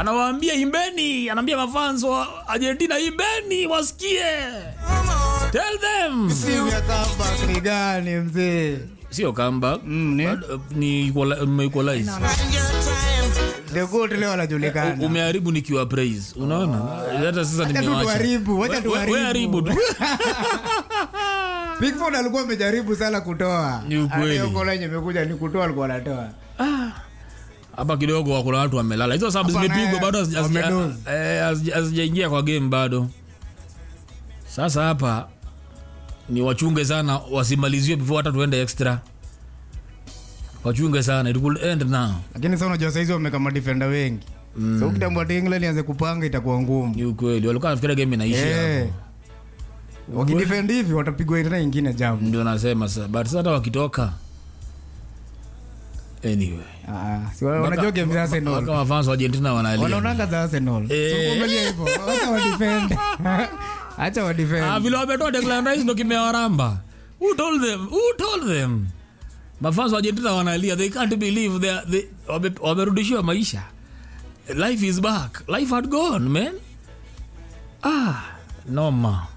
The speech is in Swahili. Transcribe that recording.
anawaambia imbeni anaambia mafans wa argentina imbeni wasikie tell them Timu ya comeback ni gani mzee? sio comeback Mm, ni? Bado, ni equali- mmeequalize. The goat leo anajulikana. umeharibu nikiwa praise unaona hata sasa Wacha tu nimewacha tuharibu, wacha We- we- tuharibu. we haribu tu Pickford alikuwa amejaribu sana kutoa. Ni ukweli. Hata hiyo lenye imekuja ni kutoa alikuwa anatoa. hapa kidogo kuna watu wamelala hizo sababu Hapa zimepigwa naye bado hazija- hazija- wamedoze. eh, hazija- hazijaingia kwa game bado sasa hapa ni wachunge sana wasimaliziwe before hata tuende extra wachunge sana it could end now Lakini sasa unajua saizi wameka madefender wengi. So ukitambua ati England ianze kupanga itakuwa ngumu. ni ukweli walikuwa nafikiria game inaisha Eh. hapo. Wakidefend hivi watapigwa tena ingine jamu. ndio nasema sasa but sasa hata wakitoka anyway Ah, si wa- wanajua game za Arsenal. Mpaka mafans wa Argentina wanalia Wanaonanga za Arsenal. So Eh. kuangalia hivyo. Acha wa defend. Acha wa Ah, defend. vile wametoa Declan Rice ndo kimewaramba. Who told them? Who told them? Mafans wa Argentina wanalia. They can't believe they, are- they wame- wamerudishiwa maisha. Life is back. Life had gone, man. Ah, noma.